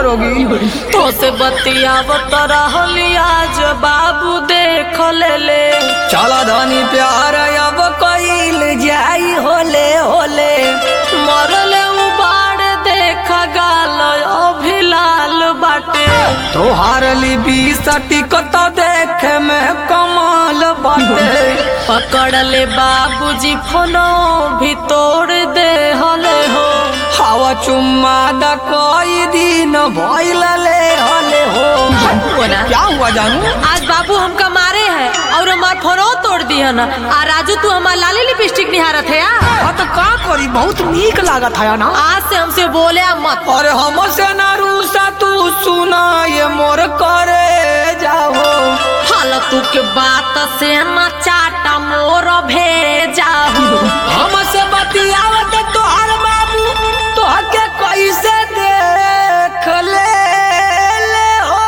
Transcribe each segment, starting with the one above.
करोगी तो से बतियावत रहली आज बाबू देख ले ले चला धनी प्यार अब कईल जाई होले होले मरले उबाड़ देख गाल अभी लाल बाटे तोहार लिबी सटिकत देखे में कमाल बाटे पकड़ ले बाबूजी फोनो भी तोड़ दे हले हो हवा चुम्मा द कई दिन भइल ले हले हो क्या हुआ जानू आज बाबू हमका मारे हैं और हमार फोनो तोड़ दिया ना आ राजू तू हमार लाली लिपस्टिक निहारत है यार हाँ तो का करी बहुत नीक लागत है ना आज से हमसे बोले मत अरे हमसे ना रूसा तू सुना ये मोर करे जाओ फालतू के बात से न चाटा मोर भेजा हमसे बतियावत तोहर बाबू तोहके कैसे देख ले ले हो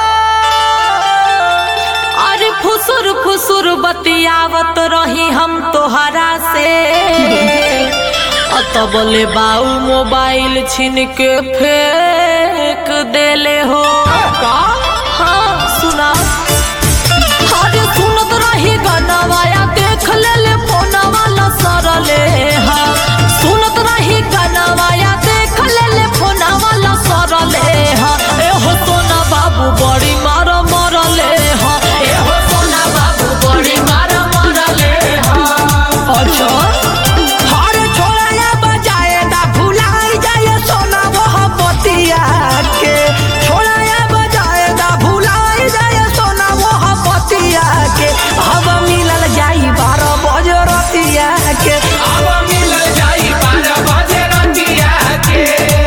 अरे फुसुर फुसुर बतियावत रही हम तोहरा से अतबले बाऊ मोबाइल छीन के फेंक देले हो का हाँ सुना अरे सुनत रही गनवाया देख ले ले फोनवा न सरले हा सुनत रही गनवाया देख ले ले फोनवा न सरले हा ए हो सोना बाबू बड़ी मार मरले हा ए हो सोना बाबू बड़ी मार मरले हा अच्छा हर छोड़ा बजाए दा भुलाई जाए सोना वह बतिया के छोड़ा बजाए दा भुलाई जाए सोना वह बतिया के अब मिलल जाई बारह बजे रतिया के अब मिलल जाई बारह बजे रतिया के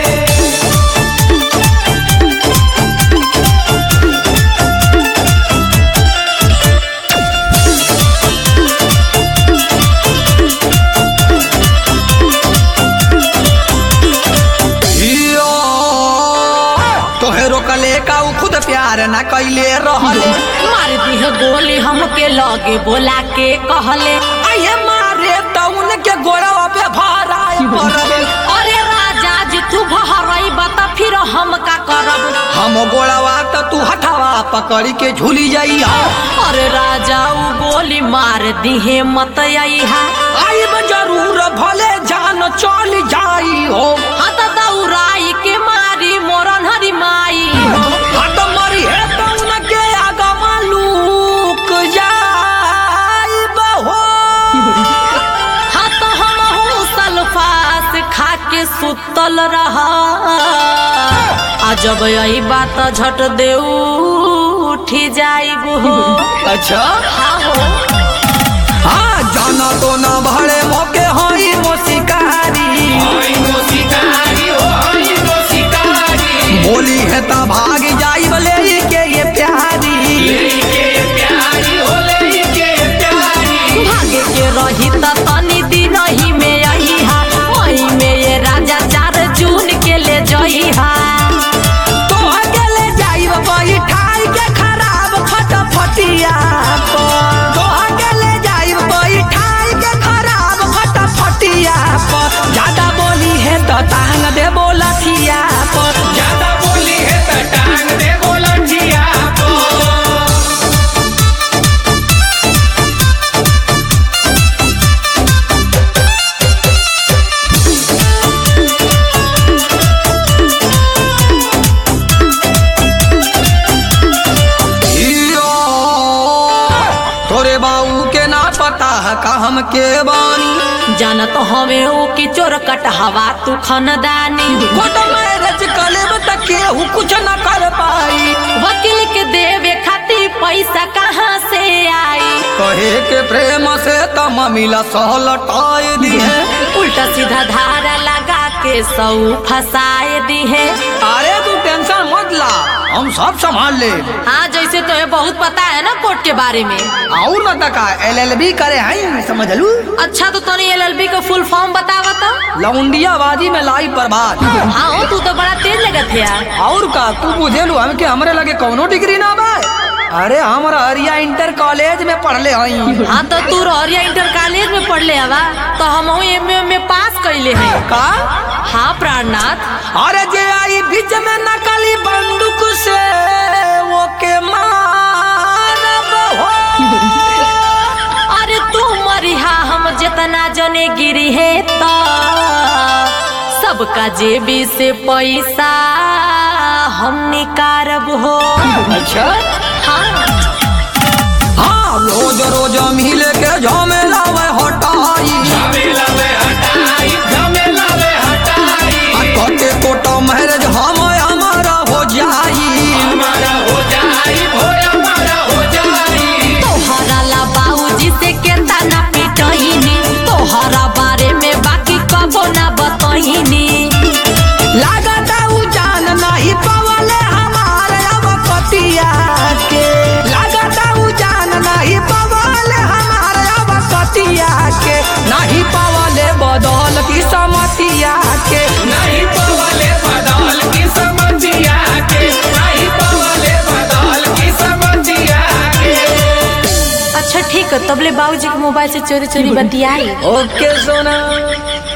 यो, तोहे रोकले का उ खुद प्यार न कैले रहले मार दी है गोली हमके लगे बोला के कहले आये मारे त उनके गोरवा पे भराए पड़ले अरे राजा जी तू बहरई बता फिर हम का करब हम गोड़वा त तू हथवा पकड़ के झूली जाइया अरे राजा उ गोली मार दिहे मत आईहा आई में जरूर भले जान चल जाई हो हत दौराई के मारी मोरन हरी माई हट मरी है त उनके आगा मालूक जाई बहो हत हम सल्फास खा के सुतल रहा आ जब यही बात झट दे उठी जाइब हो अच्छा हाँ हो हाँ जाना तो ना भरे मौके हई मोशिकारी बोली है ता भाग जाई बले के ये प्यारी भागे के रही त तनी दिन ही में आई हा वही में ये राजा चार जून के ले जई हा तो अकेले जाई बाई ठाई के खराब फटफटिया को तो अकेले जाई बाई ठाई के खराब फटफटिया को ज्यादा बोली है तो टांग दे बोलथिया को ज्यादा बोली है तो टांग दे बोलथिया को यो, तोरे बाऊ के ना पता है का हम के बानी जानत हमें ओ की चोर कटहवा तू खनदानी फोटो मैरिज कलेब तक केहू कुछ न कर पाई वकील के देवे खातिर पैसा कहाँ से आई कहे के प्रेम से तम मिला सहलटाए दिए उल्टा सीधा धारा लगा के सौ फसाए दी है अरे तू टेंशन मत ला हम सब संभाल ले हाँ जैसे तुम्हें बहुत पता है ना कोर्ट के बारे में और न तका एल एल बी करे हैं समझ लू अच्छा तो तोनी एल एल बी का फुल फॉर्म बतावा तो लौंडिया बाजी में लाई बर्बाद हाँ हो, तू तो बड़ा तेज लगत है यार और का तू बुझे लू हमके हमरे लगे कौनो डिग्री ना बा अरे हम हरिया इंटर कॉलेज में पढ़ले हई हाँ तो तू रहरिया इंटर कॉलेज में पढ़ले हवा तो हम एम में पास कैले हैं का हाँ प्राणनाथ अरे जे आई बीच में नकली बंदूक से वो के मारब हो अरे तू मरिहा हम जितना जने गिरी है तो सबका जेबी से पैसा हम निकारब हो अच्छा हाँ हाँ रोज रोज मिल के झमेला वे हटाई आ कटे कोटा मैरिज हम हमारा हो जाई तोहरा ला बाबूजी से केतना पिटहिनी तोहरा बारे में बाकी कबो ना बतहिनी लागता उ जान नहीं पवले हमारे अब पतिया के लागता उ जान नहीं पवले हमारे अब पतिया के नहीं पवले बदल की समतिया के नहीं पवले बदल की समझिया के नहीं पवले बदल की समझिया के अच्छा ठीक है तबले बाबूजी के मोबाइल से चोरी चोरी बतियाई ओके सोना